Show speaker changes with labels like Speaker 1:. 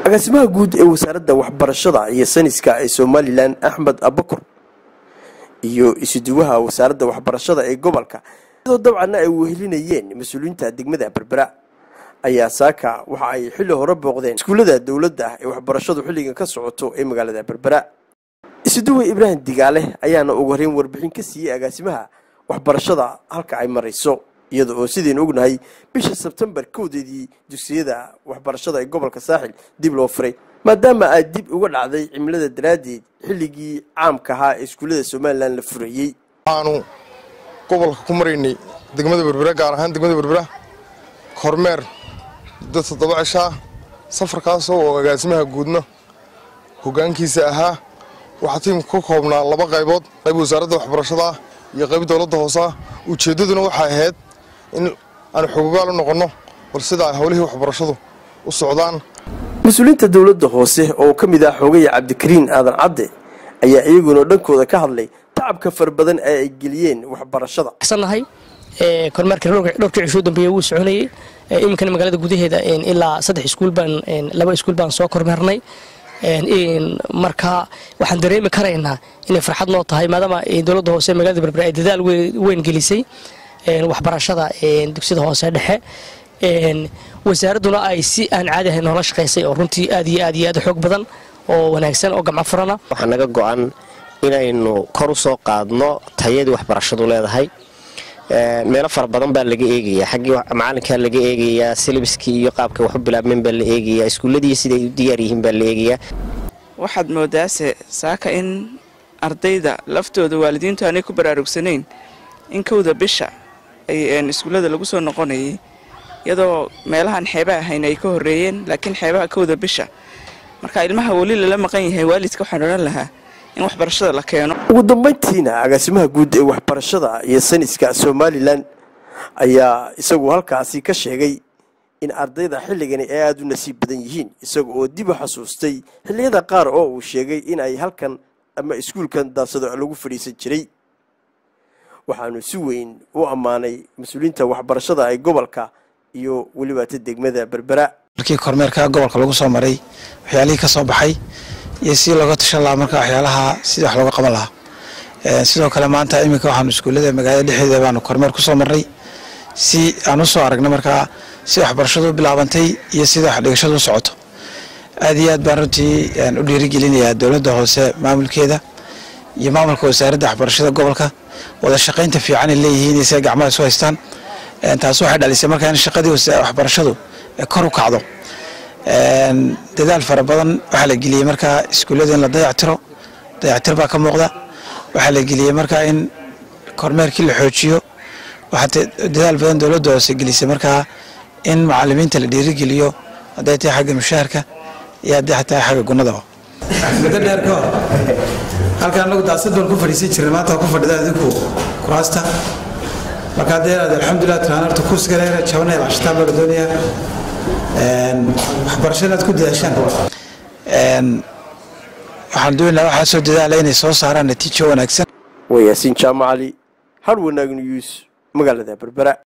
Speaker 1: agaasimaha guud ee wasaaradda waxbarashada iyo sayniska ee somalilan axmed abakur iyo isuduwaha wasaaradda waxbarashada ee gobolka iyadoo dabcanna ay wehelinayeen mas-uuliyiinta degmada berbera ayaa saaka waxa ay xilli hore booqdeen iskuullada dowladda ee waxbarashadu xilligan ka socoto ee magaalada berbera isuduwe ibraahim digaale ayaana ugu horreyn warbixin ka siiyey agaasimaha waxbarashada halka ay marayso iyada oo sidaynu ognahay bisha sebtembar kowdeedii dugsiyada waxbarashada ee gobolka saaxil dib loo furay maadaama ay dib uga dhacday cimilada daraaddeed xilligii caamka ahaa ee iskuullada somalilan la furayey
Speaker 2: waxaanu gobolka ku maraynay degmada berbera gaar ahaan degmada berbera kormeer muddo toddoba cishaa safarkaasoo oo agaasimaha guudna hoggaankiisa ahaa waxaa tiimka ka koobnaa laba qaybood qayb wasaaradda waxbarashada ah iyo qayb dowladda hoose ah ujeeddaduna waxay ahayd in aanu xogogaal u noqonno bal sida ay howlihii waxbarashadu u socdaan
Speaker 1: mas-uuliyiinta dowladda hoose oo ka mid ah xoogaya cabdikariin aadan cadde ayaa iyaguna dhankooda ka hadlay tacabka fara badan ee ay geliyeen waxbarashada
Speaker 3: nahay kormeerka dhowrkii cishuu dambeeye wuu soconayey iminkana magaalada gudaheeda ilaa saddex iskuul baan laba iskuul baan soo kormeernay marka waxaan dareemi karaynaa inay farxad noo tahay maadaama dowladda hoose magaalada berbera ay dadaal weyn gelisay waxbarashada dugsiyada hoose dhexe wasaaradduna ay si aan caadi ahayn noola shaqaysay oo runtii aad iyo aad iyo aad xoog badan oo wanaagsan oo gamco furana
Speaker 4: waxaa naga go-an inaynu kor u soo qaadno tayadii waxbarashadu leedahay meelo fara badan baa laga eegayaa xaggii macalinkaa laga eegayaa silibiskii iyo qaabka waxu bilaabmeen baa la eegayaa iskuulladii siday u diyaar yihiin baa la eegayaa
Speaker 5: waxaad moodaase saaka in ardayda laftooda waalidiintu aanay ku baraarugsanayn in kowda bisha ay iskuullada lagu soo noqonayay iyadoo meelahaan xeeba ahayn ay ka horreeyeen laakiin xeebaha kowda bisha marka ilmaha weli lala maqan yahay waalidka waxaan odhan lahaa in waxbarashada la keeno
Speaker 1: ugu dambayntiina agaasimaha guud ee waxbarashada iyo sayniska somalilan ayaa isagu halkaasi ka sheegay in ardayda xilligani ay aada u nasiib badan yihiin isaga oo dib u xasuustay xilliyada qaar oo uu sheegay in ay halkan ama iskuulkan daasado lagu fadhiisan jiray waxaanu si weyn u ammaanay mas-uuliyiinta waxbarashada ee gobolka iyo welibaata degmada berbera
Speaker 6: markii kormeerka gobolka lagu soo maray waxyaalihii ka soo baxay iyo si looga tashan lahaa marka waxyaalaha sidii wax looga qaban lahaa sidoo kale maanta iminka waxaanu iskuullada magaalada dhexdeeda baanu kormeer ku soo marnay si aan u soo aragna markaa si waxbarashadu u bilaabantay iyo sida waxdhigashadu u socoto aad iyo aad baan runtii u dhiirigelinayaa dowladda hoose maamulkeeda iyo maamulka wasaaradda waxbarashada gobolka wada shaqaynta fiican ay leeyihiin iyo siay gacmaha isu haystaan taas waxay dhalisay markaa in shaqadii waxbarashadu kor u kacdo dadaal fara badan waxaa la geliyey markaa iskuullada in la dayactiro dayactir baa ka muuqda waxaa la geliyey markaa in kormeerkii la xoojiyo waxaa dadaal badan dowladda hoose gelisay markaa in macalimiinta la dhiirigeliyo hadday tahay xagga mushaharka iyo hadday tahay xagga gunnadaba muddo dheer ka hor halkaan anagu daasadoon ku fadhiisan jirnay maanta waa ku fadhida adinku kuraasta marka haddee aad alxamdulilah tiraan horta kursiga reera jabanaya cashitaan baa la doonayaa waxbarasho inaad ku dadaashaan waxaan doonaynaa waxaa soo dadaala inay soo saaraan natiijo wanaagsan
Speaker 1: waa yaasiin jaamacali har wanaag news magaalada berbera